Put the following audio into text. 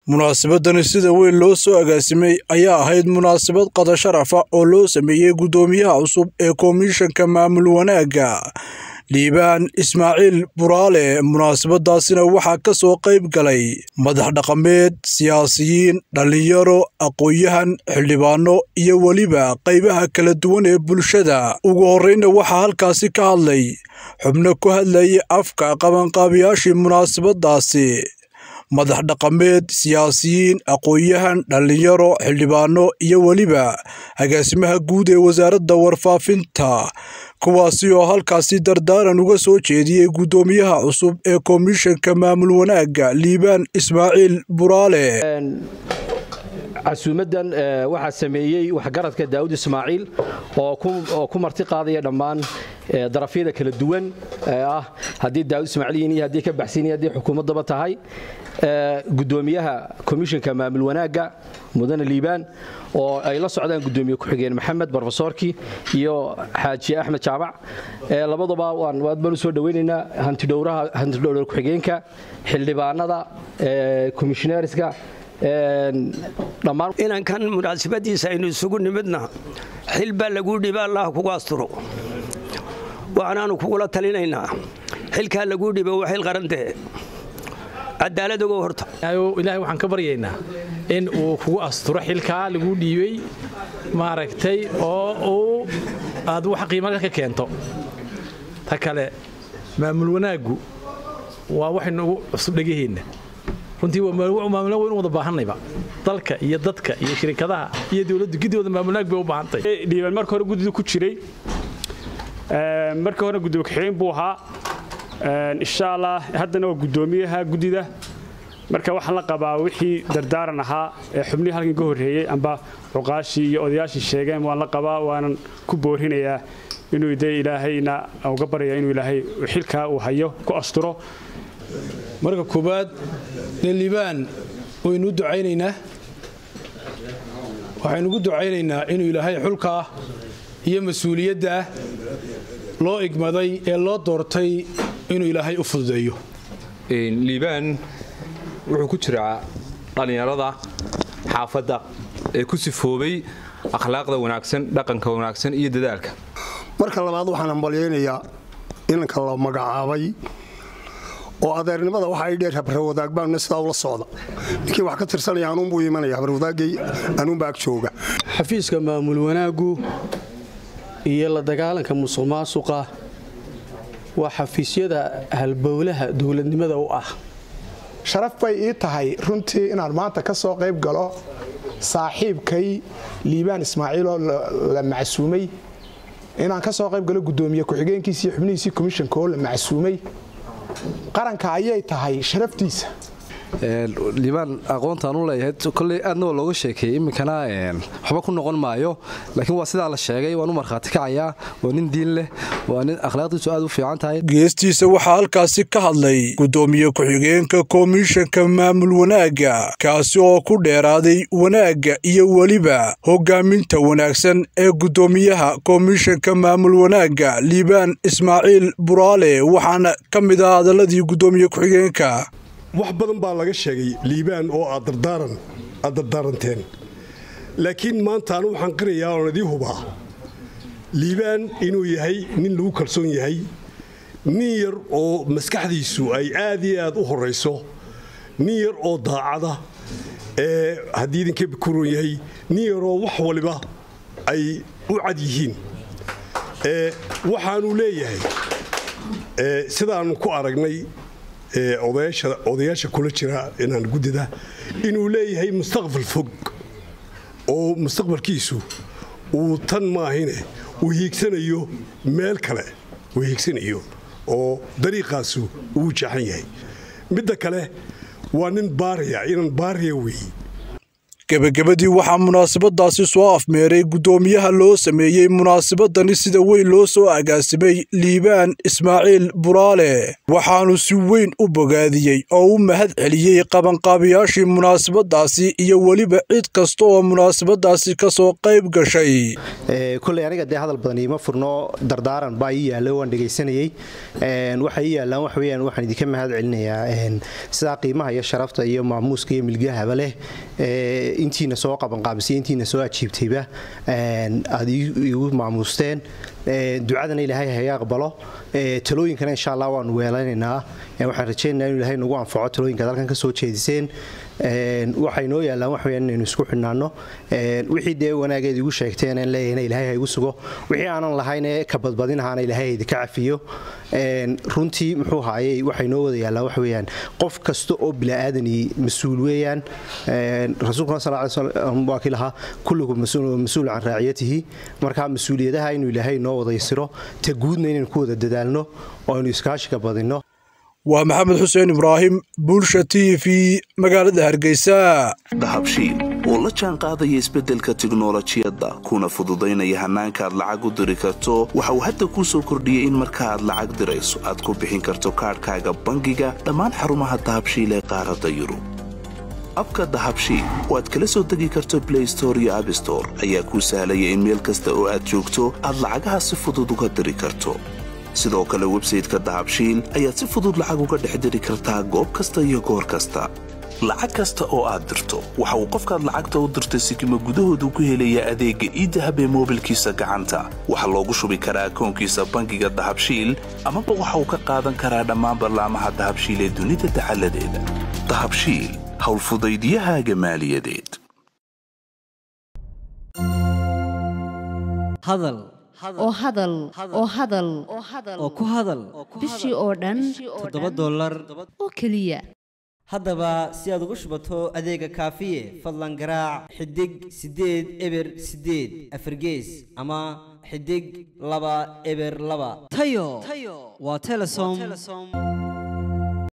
munaasabadani sida weyn loo soo agaasimay ayaa ahayd munaasabad qada sharafa oo loo sameeyey guddoomiyaha cusub ee komishanka maamul wanaagga liibaan ismaaciil buraale munaasabadaasina waxaa ka soo qayb galay madax dhaqameed siyaasiyiin dhallinyaro aqoon-yahan xildhibaano iyo weliba qaybaha kala duwan ee bulshada ugu horreynna waxaa halkaasi ka hadlay xubno ku hadlayay afka qabanqaabiyaashii munaasabadaasi madax dhaqameed siyaasiyiin aqoon-yahan dhallinyaro xildhibaano iyo weliba agaasimaha guud ee wasaaradda warfaafinta kuwaasi oo halkaasi dardaaran uga soo jeediyey guddoomiyaha cusub ee komishanka maamul wanaagga liibaan ismaaciil buraale casuumadan waxaa sameeyey waxgaradka daawud ismaaciil oo ku marti qaadaya dhammaan darafyada kala duwan ah haddii daawud ismaaciil iyo haddii ka baxsan iyo haddii xukuumaddaba tahay gudoomiyaha komishanka maamul wanaagga mudane liibaan oo ay la socdaan gudoomiye ku-xigeen maxamed brofesorki iyo xaaji axmed jaamac labadaba aad baan u soo dhoweynaynaa hantidhowraha hantidhowr ku-xigeenka xildhibaanada komishineeriska inankan munaasabadiisa aynu isugu nimidna xil baa laguu dhiba allah kugu asturo waxaanaanu kugula talinaynaa xilkaa laguu dhiba waa xil qarantee cadaalad ogow horta ilaahay waxaan ka baryaynaa in uu kugu asturo xilkaa laguu dhiibay maaragtay oo uu aad wax qiimaga ka keento ta kale maamul wanaaggu waa waxaynugu cusub dhegaheenna runtii maamulnaag waynu wada baahannayba dalka iyo dadka iyo shirikadaha iyo dowladdu gidooda maamulnaag bay u baahantay dhiibaan marka hore guddidu ku jiray marka hore gudoomiye ku-xigeen buu ahaa insha allah haddana waa guddoomiyaha guddida marka waxaan la qabaa wixii dardaaran ahaa ee xubnihii halkan ka horreeyey amba cuqaashii iyo odayaashii sheegeen waan la qabaa waanan ku boorinayaa inuu de ilaahayna uga baraya inuu ilaahay xilkaa uu hayo ku asturo marka koowaad dee liibaan waynu ducaynaynaa waxaynugu ducaynaynaa inuu ilaahay xulkaa iyo mas-uuliyaddaa loo igmaday ee loo doortay inuu ilaahay u fududeeyo liibaan wuxuu ku jiraa dhallinyarada xaafadda ee ku sifoobay akhlaaqda wanaagsan dhaqanka wanaagsan iyo dadaalka marka labaad waxaan hambalyaynayaa inanka la magacaabay oo adeernimada waxa ay dheer habarwadaag baanuna sidaa ula socda ninkii wax ka tirsanaya anuunbuu imanaya habarwadaagay anuunbaa ag jooga xafiiska maamul wanaaggu iyo la dagaalanka musuq maasuqa waa xafiisyada halbowlaha dowladnimada u ah sharaf bay ii tahay runtii inaan maanta ka soo qayb galo saaxiibkay liibaan ismaaciiloo la macsuumay inaan ka soo qayb galo guddoomiye ku-xigeenkiisi iyo xubnihiisii komishanka oo la macsuumay qaranka ayay tahay sharaftiisa liibaan aqoontaan u leeyahay kolley aadna waa looga sheekeeyey iminkana waxba ku noqon maayo laakiin waa sidaa la sheegay waan u markhaati kacayaa waa nin diin leh waa nin akhlaaqdiisu aad u fiican tahay geestiisa waxaa halkaasi ka hadlay guddoomiye ku-xigeenka komishanka maamul wanaagga kaasi oo ku dheeraaday wanaagga iyo weliba hogaaminta wanaagsan ee guddoomiyaha komishanka maamul wanaagga liibaan ismaaciil buraale waxaana ka mid ah hadaladii guddoomiye ku-xigeenka wax badan baa laga sheegay liibaan oo aad dardaaranteen laakiin maanta anu waxaan qirayaa oon idii hubaa liibaan inuu yahay nin lagu kalsoon yahay nin yar oo maskaxdiisu ay aad iyo aad u horayso nin yar oo daacada ee haddii idinka kuron yahay nin yaroo wax waliba ay u cad yihiin waxaanu leeyahay sidaannu ku aragnay odayaasha kula jira inaan guddida inuu leeyahay mustaqbal fog oo mustaqbalkiisu uu tan maahine uu hiigsanayo meel kale uu hiigsanayo oo dariiqaasu uu jaxan yahay midda kale waa nin baariya inan baariya weeye gebagabadii waxaa munaasabadaasi soo afmeeray guddoomiyaha loo sameeyey munaasabadani sida weyn loo soo agaasimay liibaan ismaaciil buraale waxaanu si weyn u bogaadiyey oo u mahad celiyey qabanqaabiyaashii munaasabadaasi iyo weliba cid kasta oo munaasabadaasi ka soo qayb gashay koley aniga dee hadal badan iima furno dardaaran baa ii yaalla waan dhegaysanayey waxay ii yaallaan wax weyaan waxaan idinka mahad celinayaa sidaa qiimaha iyo sharafta iyo maamuuska iyo milgahaba leh intiina soo qabanqaabisay intiina soo ajiibtayba aad igu maamuusteen ducadana ilaahay haga aqbalo talooyinkana insha allah waanu weelanaynaa waxaan rajaynaynaa inu ilahay nagu anfaco talooyinkaad halkan ka soo jeediseen waxay noo yaallaan wax weyaan inaynu isku xidhnaanno wixii dee wanaageed igu sheegteen aan leeyahayna ilaahay ha igu sugo wixii aanan lahaynee ka badbadinahaana ilaahay idinka cafiyo runtii muxuu haayey waxay noo wada yaallaan wax weeyaan qof kasta oo bila'aadani mas-uul weeyaan rasuulkuna sal lay slam waa kii lahaa kullukum mas-uul can raaciyatihi marka mas-uuliyadaha inuu ilaahay noo wada yasiro ta guudna inaynu ku wada dadaalno oo aynu iskaashiga badinno waa maxamed xuseen ibraahim bulsha t v magaalada hargeysa dahabshiil oo la jaan qaadaya isbeddelka tiknolojiyadda kuna fududaynaya hannaanka aad lacag u diri karto waxa uu hadda kuu soo kordhiyey in marka aad lacag dirayso aad ku bixin karto kaadhkaaga bangiga dhammaan xarumaha dahabshiil ee qaaradda yurub abka dahabshiil oo aad kala soo degi karto blay store iyo abstore ayaa kuu sahlaya in meel kasta oo aad joogto aad lacagaha si fudud uga diri karto sidoo kale websayteka dahabshiil ayaad si fudud lacag uga dhex diri kartaa goob kasta iyo goor kasta lacag kasta oo aad dirto waxa uu qofkaad lacagta u dirtay sikima gudahoodu ku helaya adeegga iidahab ee moobilkiisa gacanta waxaa loogu shubi karaa akoonkiisa bangiga dahabshiil amaba waxa uu ka qaadan karaa dhammaan ballaamaha dahabshiil ee dunida dacaladeeda dahabshiil howlfudaydyahaaga maaliyadeed oo hadal oo hadal oo ku hadal bishii oo dhan toddoba dollar oo keliya haddaba si aad ugu shubato adeega kaafiye fadlan garaac xidig siddeed eber siddeed afargees ama xidig laba eber laba tayo waa telesom